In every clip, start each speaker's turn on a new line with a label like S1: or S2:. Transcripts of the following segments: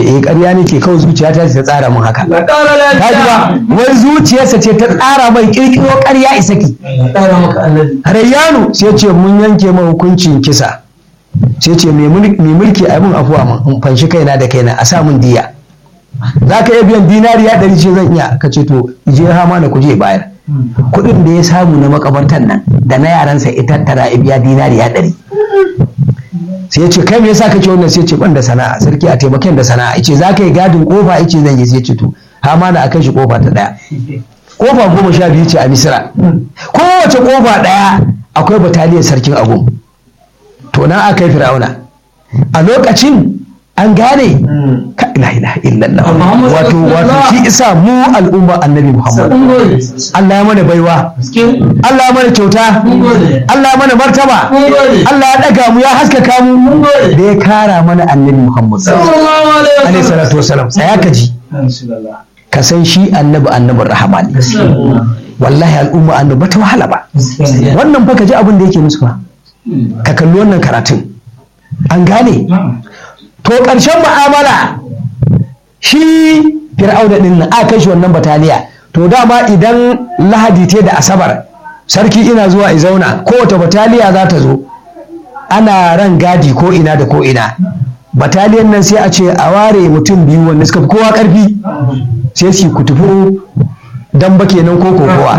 S1: eh ƙarya ne ce kawai zuciyata ce ta tsara min haka
S2: Na ƙara
S1: ka ji ba
S2: lafiya.
S1: wai zuciyarsa ce ta tsara mai kirkiro ƙarya isa ki
S2: Na ƙara maka annabi.
S1: rayyanu sai ce mun yanke mai hukuncin kisa sai ce mai mul- mai mulki a mun afuwa mun in fanshi kaina da kaina a sa mun diya za ka iya biyan dinariya ɗari ce zan iya ka ce to je hama na kuje bayar kuɗin da ya samu na makabartan nan da na yaransa ita tattara ya biya dinariya ɗari sai ya ce kai me yasa kake wannan sai ya ce ban da sana'a sarki a taimakon da sana'a yace za ka yi gadin kofa yace zan yi sai ya ce to hama na akan shi kofa ta ɗaya kofa goma sha biyu ce a misira kowace kofa ɗaya akwai bataliyar sarkin agum to nan aka yi fir'auna a lokacin an gane ka ila ilaha illallah
S2: Muhammad
S1: wato wato
S2: Rasulullah.
S1: shi isa mu al'umma annabi muhammad
S2: Mun gode.
S1: Allah ya mana baiwa
S2: Gaske.
S1: Allah ya mana kyauta
S2: Mun gode.
S1: Allah ya mana martaba
S2: Mun gode.
S1: Allah ya daga mu ya haskaka mu
S2: Mun gode.
S1: da ya kara mana annabi muhammad
S2: Sallallahu alaihi
S1: alaihi
S2: wasallam.
S1: salatu wasalam tsaya ka ji
S2: Rasulullah.
S1: ka san shi annabi annabin rahama ne wallahi al'umma annabi ba ta wahala ba
S2: Gaskiya.
S1: wannan fa ka ji abin da yake musu fa ka kalli wannan karatun an gane to ƙarshen mu'amala shi fir'auna din nan aka kai shi wannan bataliya to dama idan lahadi te da asabar sarki ina zuwa i zauna kowace bataliya za ta zo ana ran gadi ko ina da ko ina bataliyan nan sai a ce a ware mutum biyu wanda suka fi kowa ƙarfi sai su kutufu dan ba kenan ko kokowa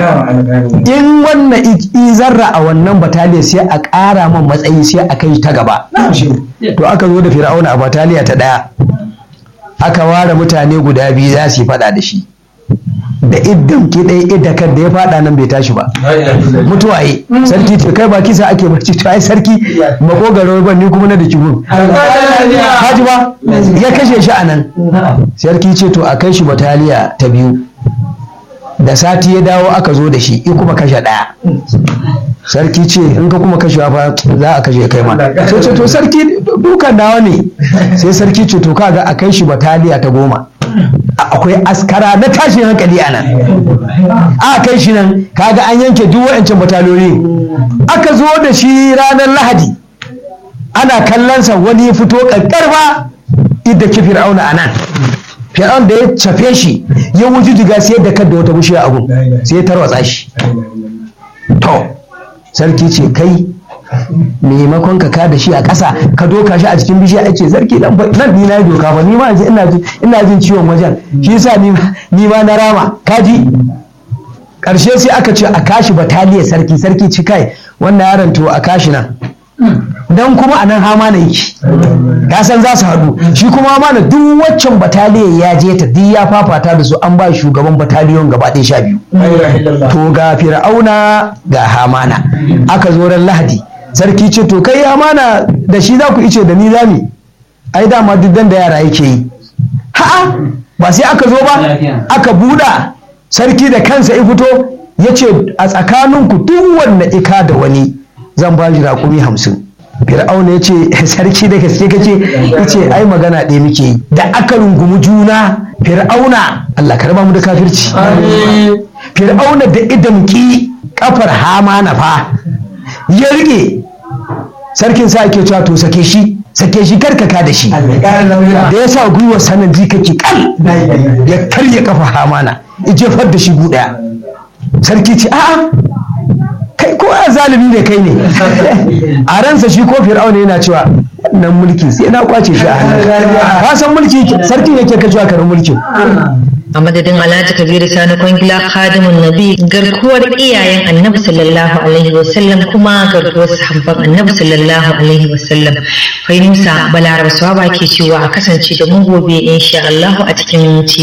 S1: in wannan i- i zarra a wannan bataliya sai a ƙara man matsayi sai a kai ta gaba to aka zo da fir'auna a bataliya ta ɗaya aka ware mutane guda biyu za su yi faɗa da shi da iddan ki ɗaya idda kan da ya faɗa nan bai tashi ba mutuwa yi sarki ce kai ba kisa ake barci to ai sarki makogaro ban ni kuma na da kibun haji ba ya kashe shi a nan sarki ce to a kai shi bataliya ta biyu da sati ya dawo aka zo da shi i kuma kashe ɗaya sarki ce in ka kuma kashewa fa za a kashe kai ma sai ce to sarki dukan nawa ne sai sarki ce to kaga a kai shi bataliya ta goma A- akwai askara na tashin hankali a nan a kai shi nan kaga an yanke duk wa'ancan bataliyoyi aka zo da shi ranar lahadi ana kallonsa wani ya fito ƙarƙarfa idda ki fir'auna a nan fir'aun da ya cafe shi ya wujudiga sai da kan da wata bishiya a gun sai ya tarwatsa shi to sarki ce kai maimakon ka kada shi a ƙasa ka doka shi a cikin bishiya ake sarki nan fa- nan ni na yi doka ba ni ma yanzu ina jin ina jin ciwon wajen shi yasa ni ma- ni ma na rama kaji ƙarshe sai aka ce a kashi bataliyar sarki sarki ci kai wannan yaron to a kashi nan dan kuma a nan hama na yake ka san za su haɗu shi kuma hama na duk waccan bataliyar ya je ta duk ya fafata da su an ba shugaban bataliyon gaba ɗaya sha biyu to ga fir'auna ga hamana aka zo ran lahadi sarki ce to kai hamana da shi za ku ice da ni zami ai dama duk dan da yara yake yi ha'a ba sai aka zo ba aka buɗa sarki da kansa ya fito ya ce a tsakaninku duk wanda ika da wani zan ba shi raƙumi hamsin fir'auna ya ce sarki da gaske kace ya ce ai magana ɗaya muke yi da aka rungumi juna fir'auna Allah ka raba mu da kafirci fir'auna da idan ki kafar hamana fa ya rike sarkin sa ake cewa to sake shi sake shi karkaka da shi da ya sa gwiwar sanan ji kake kal ya karya kafa hamana ya jefar da shi gu daya sarki ce a'a kai ko a zalimi ne kai ne a ransa shi ko fir'auna yana cewa wannan mulki sai na kwace shi a hannun ka san mulki sarkin yake kashewa karin mulkin
S3: a madadin alhaji kabiru sani kwangila khadimun nabi garkuwar iyayen annabi sallallahu alaihi wasallam kuma garkuwar sahabban annabi sallallahu alaihi wasallam fahimsa balaraba swaba ke cewa a kasance da mu gobe insha Allah a cikin minti